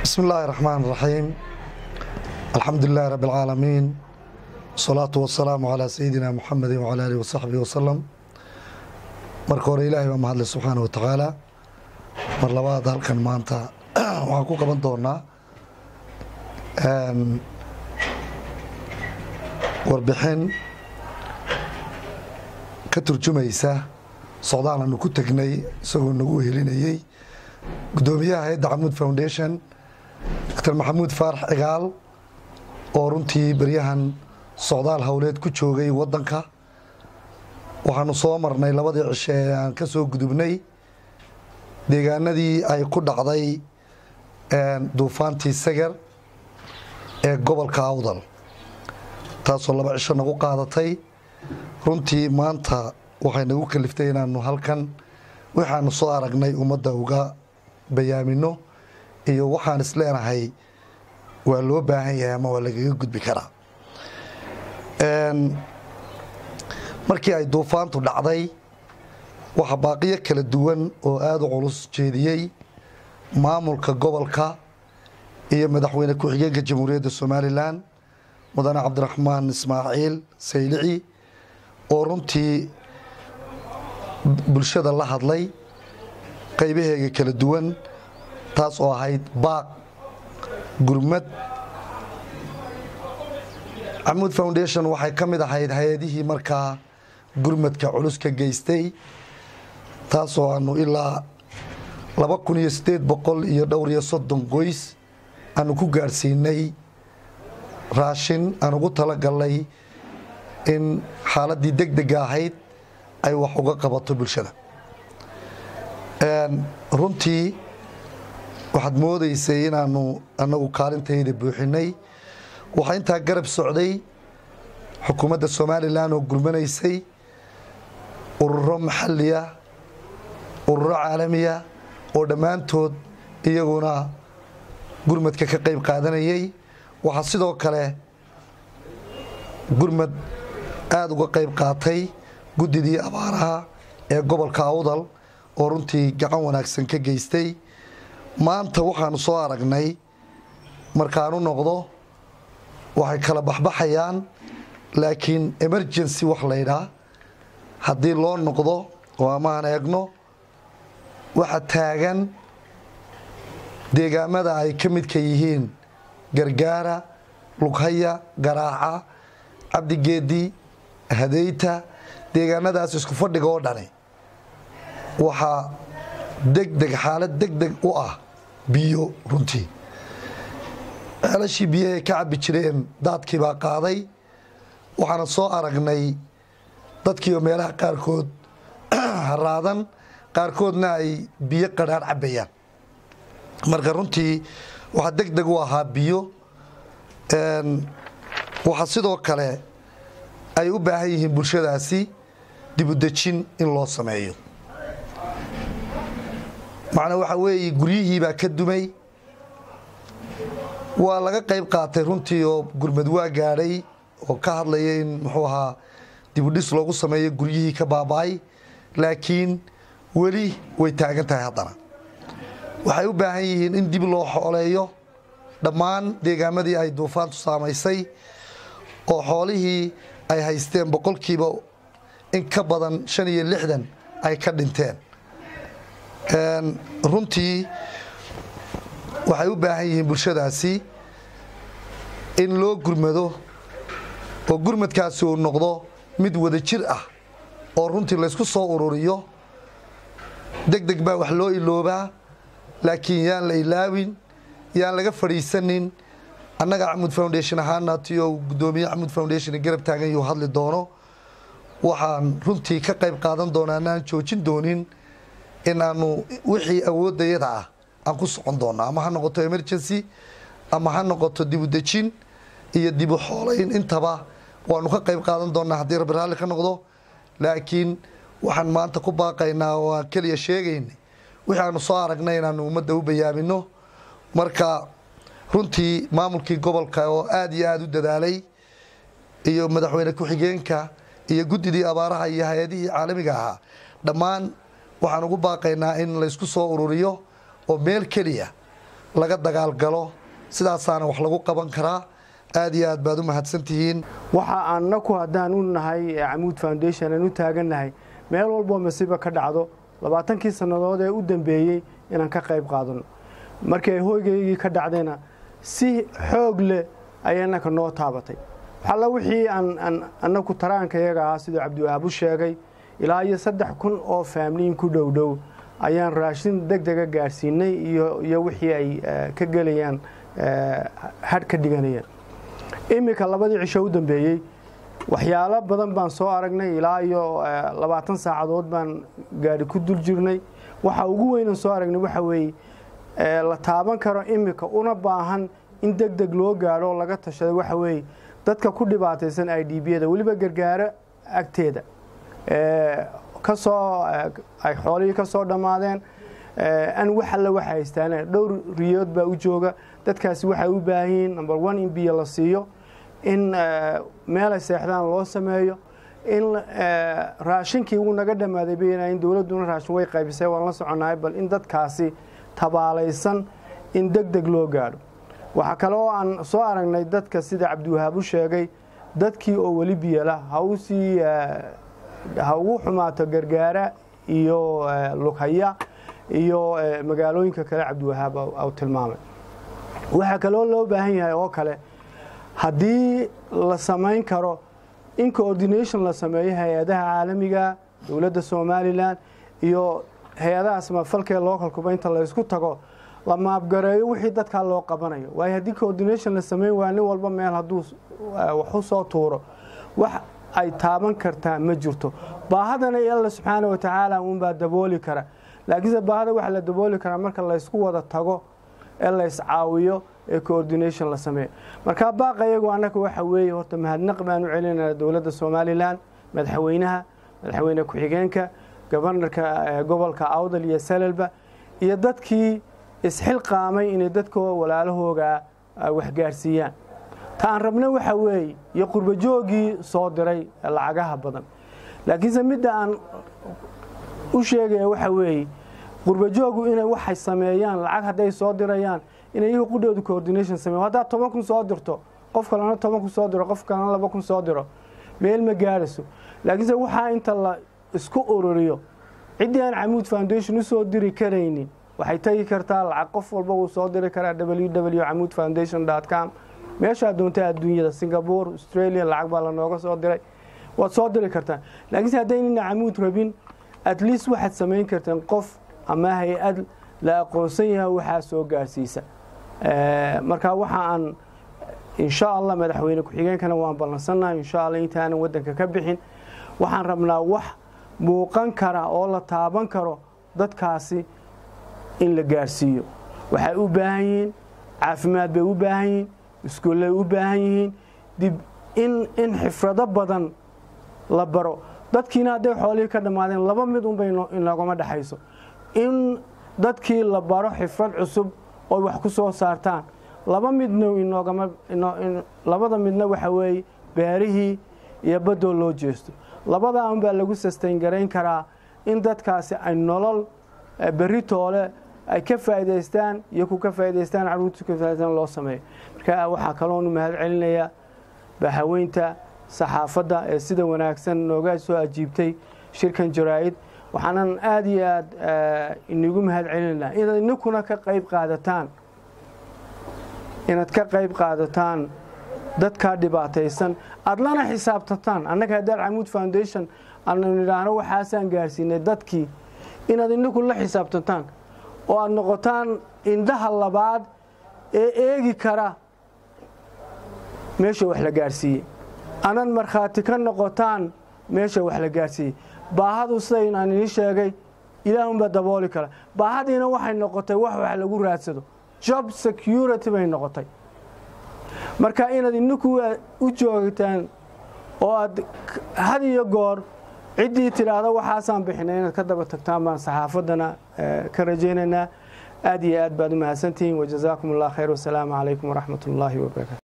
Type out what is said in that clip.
بسم الله الرحمن الرحيم الحمد لله رب العالمين والصلاة والسلام على سيدنا محمد وعلى آله وصحبه وسلم marka hore ilaahay baa mahadle subxaana wa tacaala mar labaad halkan maanta waxaan ku qaban doonaa warbixin ka turjumaysa socdaal aanu ku tegnay isagoo nagu helinayey guddoomiyaha hay-adda xamuud foundation doctor maxamuud faarax cigaal oo runtii beryahan socdaal howleed ku joogay waddanka waxaanu soo marnay labadii cishe ee aan ka soo gudubnay deegaanadii ay ku dhacday duufaantii seger ee gobolka awdal taasoo laba cisho nagu qaadatay runtii maanta waxay nagu kaliftay inaanu halkan waxaanu soo aragnay ummadda uga bayaamino iyo waxaan isleenahay waa loo baahan yahay ama waa lagaga gudbi karaa markii ay duufaantu dhacday waxaa baaqiyo kala duwan oo aada u culus jeediyey maamulka gobolka iyo madaxweyne ku-xigeenka jamhuuriyadda somalilan mudane cabdiraxmaan ismaaciil saylici oo runtii bulshada la hadlay qaybaheega kala duwan taas oo ahayd baaq gurmad xamuud foundation waxay ka mid ahayd hay-adihii markaa gurmadka culus ka geystay taasoo aanu ilaa laba kun iyo siddeed boqol iyo dhowr iyo soddon qoys aanu ku gaadhsiinay raashin aan ugu talagalnay in xaaladdii deg dega ahayd ay wax uga qabato bulshada runtii waxaad moodaysay inaanu annagu kaalintayda buuxinay waxaa intaa garab socday xukuumadda somalilan oo gurmanaysay ururo maxaliya ururo caalamiya oo dhammaantood iyaguna gurmadka ka qayb qaadanayay waxaa sidoo kale gurmad aada uga qayb qaatay guddidii abaaraha ee gobolka awdal oo runtii gacan wanaagsan ka geystay maanta waxaanu soo aragnay markaanu noqdo waxay kala baxbaxayaan laakiin emergency wax laydhaa haddii loo noqdo oo amaan eegno waxa taagan deegaamada ay ka midka yihiin gargaara lughaya garaaca cabdigeedi hadeyta deegaanadaas isku fadhiga oo dhani waxaa degdeg xaalad degdeg u ah biyo runtii ceelashii biyahay ka cabbi jireen daadkii baa qaaday waxaana soo aragnay dadkiioo meelaha qaarkood haraadan qaarkoodna ay biyo qadhaadh cabbayaan marka runtii waxaa deg deg u ahaa biyo waxaa sidoo kale ay u baahan yihiin bulshadaasi dibudejin in loo sameeyo macnaa waxaa weeye guryihii baa ka dumay waa laga qayb qaatay runtii oo gurmad waa gaadhay oo ka hadlaya in muxuu ahaa dibudhis loogu sameeyo guryihii ka baaba'ay laakiin weli way taagan tahay haddana waxay u baahan yihiin in dib loo xooleeyo dhammaan deegaamadii ay duufaantu saamaysay oo xoolihii ay haysteen boqolkiiba in ka badan shan iyo lixdan ay ka dhinteen runtii waxay u baahan yihiin bulshadaasi in loo gurmado oo gurmadkaasi uu noqdo mid wada jir ah oo runtii laysku soo ururiyo deg deg baa wax loo iloobaa laakiin yaan la ilaawin yaan laga fadhiisanin annaga xamuud foundation ahaana tiyo guddoomiye xamuud foundation garab taagan yuu hadli doono waxaan runtii ka qayb qaadan doonaa anaan joojin doonin in aanu wixii awooddayada ah aan ku socon doonno ama ha noqoto emergency ama ha noqoto dibudejin iyo dibu xoolayn intaba waanu ka qayb qaadan doonaa haddii rabbi raalli ka noqdo laakiin waxaan maanta ku baaqaynaa oo aan keliya sheegaynay wixii aanu soo aragnay inaanu ummadda u bayaamino marka runtii maamulkii gobolka oo aada iyo aada u dadaalay iyo madaxweyne ku-xigeenka iyo guddidii abaaraha iyo hay-adihii caalamiga ahaa dhammaan waxaan ugu baaqaynaa in laysku soo ururiyo oo meel keliya laga dagaalgalo sidaasaana wax lagu qaban karaa aad iyo aad baad u mahadsantihiin waxa annaku haddaan u nahay camuud foundation aan u taagannahay meel walboo masiiba ka dhacdo labaatankii sannadood ee u dambeeyey inaan ka qayb qaadano markii ay hoygaygii ka dhacdayna si xoog leh ayay annaka noo taabatay waxalla wixii aan annaku taraanka iyaga ahaa siduu cabdiwahaab u sheegay ilaa iyo saddex kun oo faamliin ku dhow dhow ayaan raashin deg dega gaadhsiinay iyo wixii ay ka gelayaan hadh ka dhiganayaan iminka labadii cisho u dambeeyey waxyaalo badan baan soo aragnay ilaa iyo labaatan saacadood baan gaadhi ku dul jirnay waxa ugu weynan soo aragnay waxa weeye la taaban karo iminka una baahan in deg deg loo gaadho oo laga tashaday waxa weeye dadka ku dhibaataysan i d b-da weliba gargaaro agteeda kasoo ay xoolihii ka soo dhammaadeen an wax alle waxa haystaan dhowr riyood baa u jooga dadkaasi waxay u baahan yihiin number one in biyo la siiyo in meelay seexdaan loo sameeyo in raashinkii uu naga dhammaaday bayna in dowladduna raashin way qaybisay waan la soconnahay bal in dadkaasi tabaalaysan in deg deg loo gaadho waxaa kale oo aan soo aragnay dadka sida cabdiwahaab u sheegay dadkii oo weli biyala ha u sii ha ugu xumaato gargaara iyo lughaya iyo magaalooyinka kale cabdiwahaab u tilmaamay waxaa kaloo loo baahan yahay oo kale haddii la samayn karo in coordination la sameeyo hay-adaha caalamiga dowladda somalilan iyo hay-adaha samafalkee localkuba inta laysku tago la maabgareeyo wixii dadkaa loo qabanayo waayo haddii coordination la sameyn waa nin walba meel hadduu wax u soo tuuro wax ay taaban kartaa ma jirto baahadana alla subxaana wa tacaala uunbaa dabooli kara laakiinse baahada waxaa la dabooli karaa marka laysku wada tago ee layscaawiyo ee coordination la sameeyo markaa baaqa iyagu annaka waxa weeye horta mahadnaq baan u celinayna dowladda somalilan madaxweynaha madaxweyne ku-xigeenka gobanarka gobolka awdal iyo salalba iyo dadkii isxilqaamay inay dadkoo walaalahooga waxgaarsiiyaan ta aan rabna waxa weeye iyo qurbajoogii soo diray lacagaha badan laakiinse midda aan u sheegaya waxa weeye qurbajoogu inay waxay sameeyaan lacag hadday soo dirayaan inay iyaga qudhooda coordination sameeyan haddaad toban kun soo dirto qof kalena toban kun soo diro qof kalena laba kun soo diro meel ma gaarayso laakiinse waxaa inta la isku ururiyo ciddii aan camuud foundation usoo diri karaynin waxay tegi kartaa lacag qof walba wuu soo diri karaa w w camuud foundation com meeshaa doonta adduunyada singapore australia lacag baa lanooga soo diray waad soo diri kartaa laakiinse haddaynina camuud rabin at least waxaad samayn karteen qof ama hay-ad la aqoonsan yahay waxaa soo gaarsiisa marka waxa aan insha allah madaxweyne ku-xigeenkana waan ballansannahay insha allah intaanan waddanka ka bixin waxaan rabnaa wax muuqan kara oo la taaban karo dadkaasi in la gaarsiiyo waxay u baahan yihiin caafimaad bay u baahan yihiin iskuullay u baahan yihiin dib in in xifrado badan la baro dadkiina hadday xoolihii ka dhammaadeen laba mid unbay inoogama dhexayso in dadkii la baro xifrad cusub oy wax ku soo saartaan laba midna inoogama labada midna waxa weeye beerihii iyo baddoo loo jeesto labadaa unbaa lagu sustain garayn karaa in dadkaasi ay nolol berri toole ay ka faa'idaystaan iyo ku ka faa'idaystaan carruurtu ka faa'idaystaan loo sameeyo marka waxaa kaloonu mahad celinayaa bahaweynta saxaafadda ee sida wanaagsan nooga soo ajiibtay shirkan jaraa'id waxaanan aada iyo aad inigu mahad celinaynaa inaad ininkuna ka qayb qaadataan inaad ka qayb qaadataan dadkaa dhibaataysan aada lana xisaabtataan annaga haddaad camuud foundation aanu nidhaahno waxaasaan gaarsiinay dadkii inaad ininku la xisaabtantaan oo aada noqotaan indhaha labaad ee eegi kara meesha wax la gaarsiiyey anad markhaati ka noqotaan meesha wax la gaarsiiyey baahadu sidayn aan inii sheegay ilaahunbaa dabooli kara baahadiina waxay noqotay wax wax lagu raadsado job security bay noqotay marka inaad ininku u joogtaan oo aad had iyo goor ciddii tidhaahdo waxaasaan bixinay inaad ka daba tagtaan baan saxaafaddana ka rajaynaynaa aad iyo aad baad u mahadsantihiin wajazaakum allah khayr wasalaamu calaykum waraxmat ullaahi wabarakatu